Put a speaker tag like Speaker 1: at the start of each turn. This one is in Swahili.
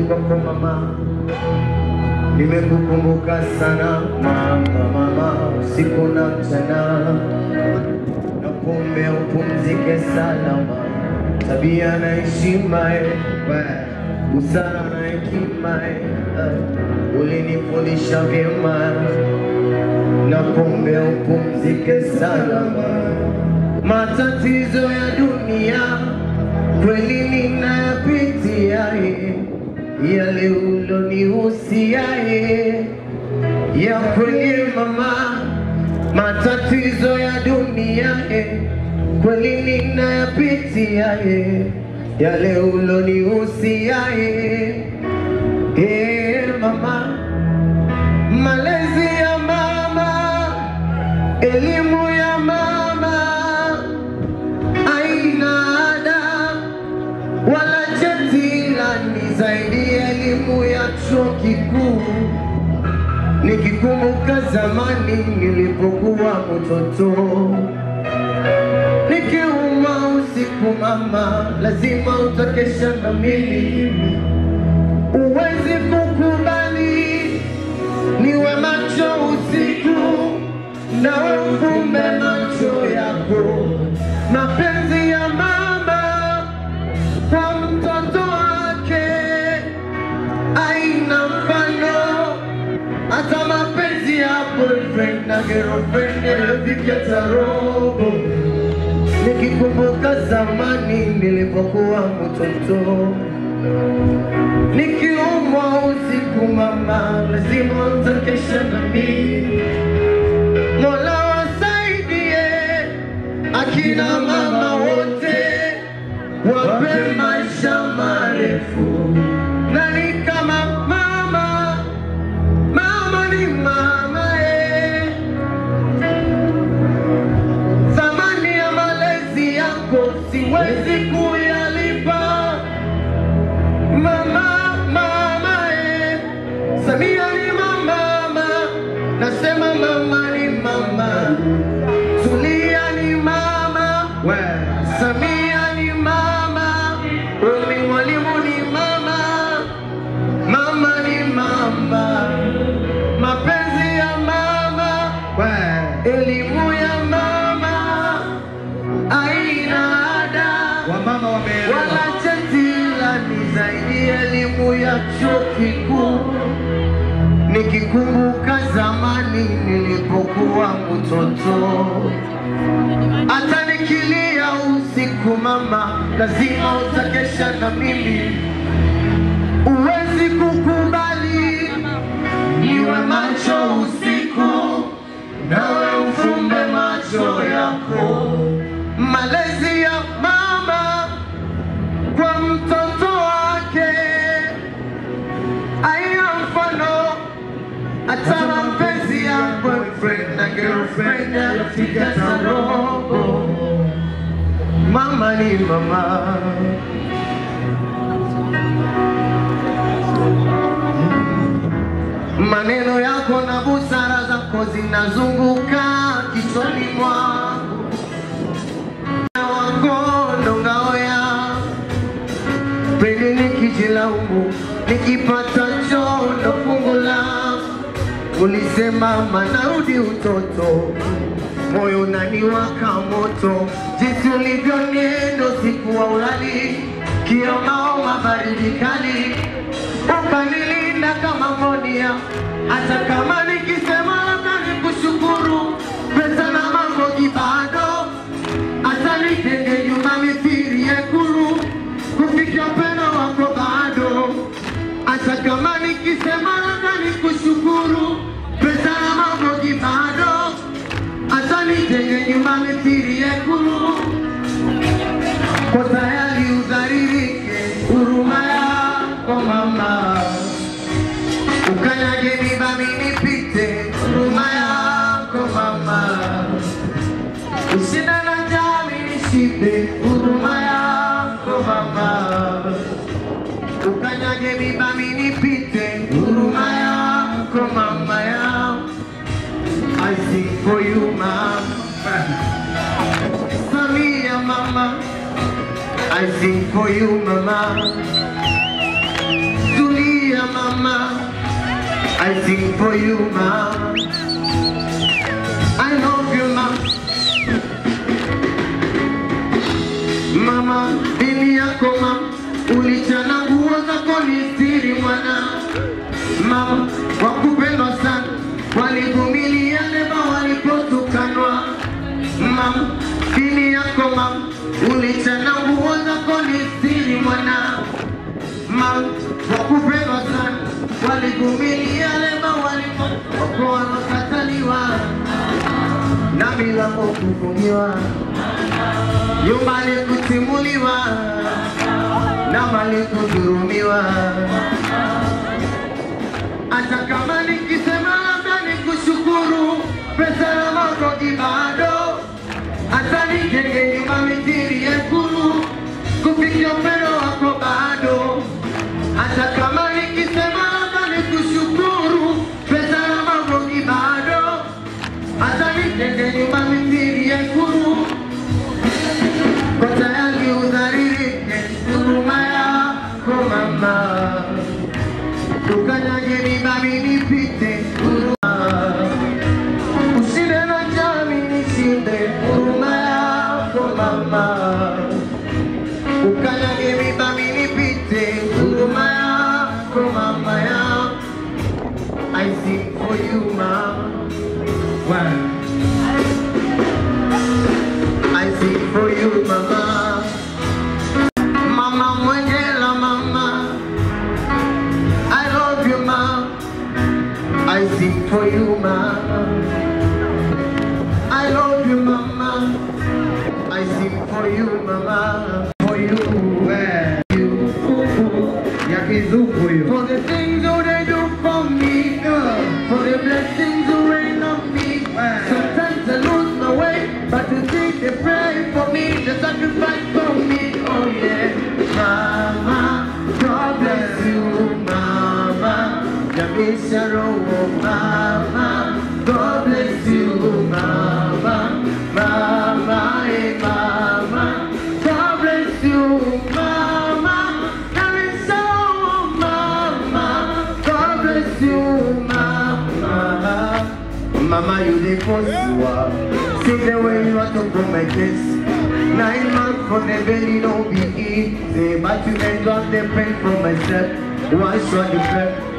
Speaker 1: kwako mama, nimekukumbuka sana mama, mama, usiku na mchana, nakuombea upumzike salama, tabia na heshima, eh, busara na hekima, eh, ulinifundisha vyema, nakuombea upumzike salama matatizo ya dunia kweli ninayapitia, eh, yale ulonihusia eh, ya kweli mama, matatizo ya dunia eh, kweli ninayapitia, eh, yale ulonihusia eh, eh, mama, malezi ya mama, elimu ya mama aina ada wala cheti la ni zaidi ya elimu ya chuo kikuu. Nikikumbuka zamani nilipokuwa mtoto, nikiuma usiku mama, lazima utakesha na mimi, uwezi kukubali niwe macho usiku nawe ufumbe macho yako. Mapenzi ya mama kwa mtoto wake aina mfano, hata mapenzi ya boyfriend na girlfriend yanafikia robo. Nikikumbuka zamani nilipokuwa mtoto nikiumwa usiku mama, lazima utakesha na mimi. Mola wasaidie akina mama wote, wape maisha marefu. Nani kama mama? Mama ni mama eh. Thamani ya malezi yako siwezi kuyalipa mama, mama eh. Samia ni mama, nasema mama ni mama, Tulia ni mama, Samia ni mama, Umi mwalimu ni mama, mama ni mama, mapenzi ya mama, elimu ya mama, aina ada
Speaker 2: Wamama wameelewa.
Speaker 1: wala cheti la ni zaidi ya elimu ya chuo kikuu. Nikikumbuka zamani nilipokuwa mtoto, hata nikilia usiku mama, lazima utakesha na mimi. Uwezi kukubali niwe macho usiku, nawe ufumbe macho yako. Malezi ya mama kwa mtoto wake aina mfano, hata mapenzi ya boyfriend na girlfriend yafika roho. Mama ni mama. Maneno yako na busara zako zinazunguka kichwani mwangu wako ndo ngao yangu pili nikijilaumu, nikipata choo ndo fungu langu. Ulisema manarudi utoto, moyo unaniwaka moto, jinsi ulivyoniendo siku wa ulali, kiamaoma baridi kali, ukanilinda kama monia, hata kama nikisema labda nikushukuru, pesa na mambo kibado hata nitenge nyumba mithiri yekuru kufikia upendo wako bado, hata kama nikisema labda nikushukuru, pesa na mabogi bado, hata nitenge nyumba mithiri yekuru kwa tayari udharirike, huruma yako mama, ukanyage mibami nipite, huruma yako mama Usina na jami nishibe huruma yako mama, ukanyage mibami nipite huruma yako mama yangu. I sing for you mama, Samia mama, I sing for you mama, Zulia dear mama. I sing for you, mama. I love you, mama. Mama, dini yako mama, ulichana nguo zako ni siri mwana. Mama, wakupendwa sana, walivumilia neema walipotukanwa. Mama, dini yako mama, ulichana nguo zako ni siri mwana. Mama, wakupendwa sana, walivumilia neema walipokuwa wanakataliwa na milango kufungiwa nyumbani kutimuliwa na mali kudhurumiwa. Hata kama nikisema labda nikushukuru, pesa na makoki bado, hata nijenge nyumba mitiri yekuru, kufikia upendo wako bado. Hata kama nikisema labda nikushukuru, pesa na makoki bado, hata nijenge nyumba mitiri yekuru kwa tayari udharirike huruma yako mama, tukanyage mibabi nipite huruma, usinde na jami nishinde huruma yako mama, ukanyage mibabi nipite huruma yako mama ya I sing for you mama. Wow. I sing for you, mama. Mama Mwengela, mama. I love you, mama. I sing for you, mama. I love you, mama. I sing for you, mama. For you, where you. Ya kizungu hiyo. For the things that they do for me, for the blessings that rain on me. Sometimes I lose my way, but to think they pray for me, they sacrifice for me. Oh yeah, Mama, God bless you, Mama. Jamisha roho, Mama, God bless you, Mama, Mama, hey Mama, God bless you, Mama. Jamisha roho, Mama, God bless you, Mama. Mama, you the first one. See the way you are to go my kiss. Nine months for the belly, no be easy. But you may drop the pain for myself. Why should you